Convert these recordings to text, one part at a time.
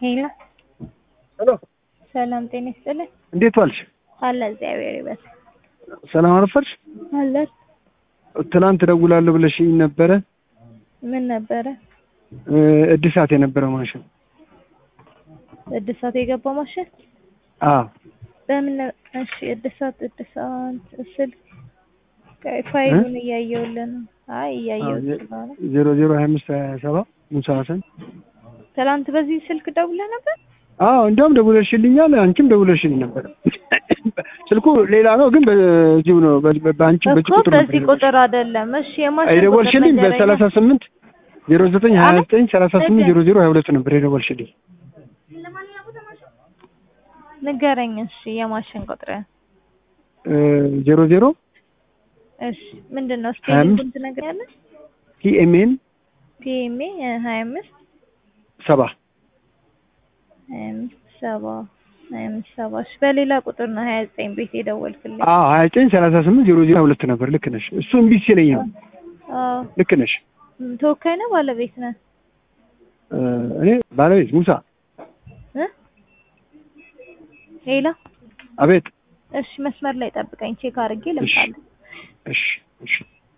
ሄሎ ሄሎ ሰላም ጤና ይስጥልኝ። እንዴት ዋልሽ? አለ እግዚአብሔር ይመስገን። ሰላም አረፈድሽ? አለ ትናንት እደውላለሁ ብለሽኝ ነበረ። ምን ነበረ? እ እድሳት የነበረው ማሽን። እድሳት የገባ ማሽን አዎ በምን? እሺ እድሳት እድሳት ስልክ ቆይ ፋይሉን እያየሁልን ነው። አይ እያየሁት ስለሆነ ዜሮ ዜሮ ሀያ አምስት ሀያ ሰባት ሙሳ ሀሰን። ትናንት በዚህ ስልክ ደውለህ ነበር? አዎ እንዲያውም ደውለሽልኛል፣ አንቺም ደውለሽልኝ ነበር። ስልኩ ሌላ ነው ግን በዚሁ ነው በ- በአንቺ በዚህ እኮ ቁጥር ነበር በዚህ ቁጥር አይደለም። እሺ የማሽን የደወልሽልኝ ቁጥር በሰላሳ ንገረኝ። ስምንት ዜሮ ዘጠኝ ሀያ ዘጠኝ ሰላሳ ስምንት ነገ- ዜሮ ዜሮ ሀያ ሁለት ነበር የደወልሽልኝ። ንገረኝ። እሺ የማሽን ቁጥር እ ዜሮ ዜሮ እሺ ምንድን ነው? ሀያ አምስት ስፔሊንግ ትነግረኛለህ? ቲኤምኤን ፒኤምኤ ሀያ አምስት ሰባ ሀያ አምስት ሰባ ሀያ አምስት ሰባ እሺ በሌላ ቁጥር ነው ሀያ ዘጠኝ ቤት የደወልክልኝ። አዎ ሀያ ዘጠኝ ሰላሳ ስምንት ዜሮ ዜሮ ሀያ ሁለት ነበር። ልክ ነሽ። እሱ እምቢ ሲለኝ ነው። አዎ ልክ ነሽ። ም፣ ተወካይ ነው ባለቤት ነህ? እ እኔ ባለቤት ሙሳ። እ ሌላ አቤት። እሺ መስመር ላይ ጠብቀኝ፣ ቼክ አድርጌ እሺ ልምጣለሁ። እሺ እሺ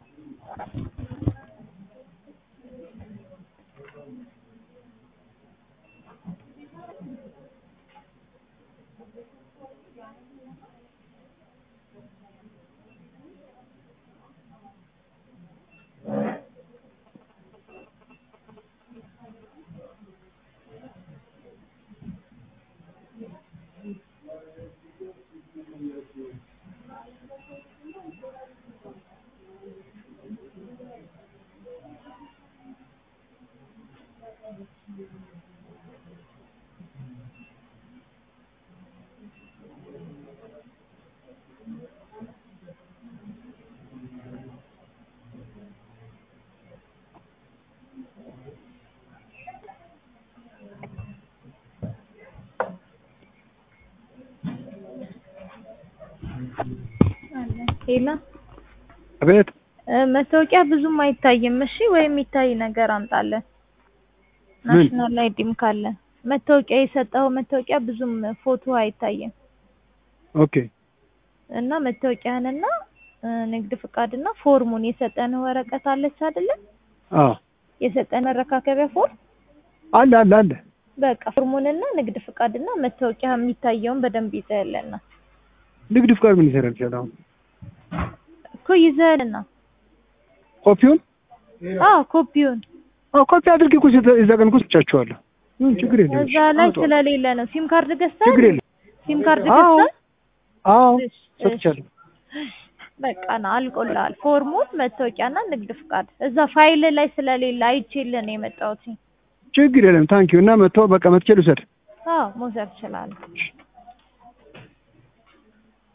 ሌላ አቤት። እ፣ መታወቂያ ብዙም አይታይም። እሺ ወይ የሚታይ ነገር አምጣለን። ምን? ናሽናል አይዲም ካለ መታወቂያ የሰጠኸው መታወቂያ ብዙም ፎቶ አይታይም ኦኬ እና መታወቂያህንና እ፣ ንግድ ፍቃድና ፎርሙን የሰጠን ወረቀት አለች አይደለ? አዎ የሰጠን መረካከቢያ ፎርም አለ አለ አለ። በቃ ፎርሙንና ንግድ ፍቃድና መታወቂያ የሚታየውን በደንብ ይዘህልና ንግድ ፍቃድ ምን ይሰራል? ይችላል አሁን እኮ ይዘህልና ኮፒውን አዎ ኮፒውን አዎ ኮፒ አድርጌ እኮ የዛ- የዛ ቀን እኮ ሰጥቻቸዋለሁ። ምን ችግር የለም። እዛ ላይ ስለሌለ ነው። ሲም ካርድ ገዝተህ ችግር የለም። ሲም ካርድ አዎ ገዝተህ አዎ እሺ፣ እሺ። ሰጥቻለሁ። በቃ ና አልቆልሃል። ፎርሙን መታወቂያና ንግድ ፍቃድ እዛ ፋይል ላይ ስለሌለ አይቼልህ ነው የመጣሁት። ችግር የለም። ታንኪዩ እና መጥተው በቃ መትቼ ልውሰድ። አዎ መውሰድ ትችላለህ።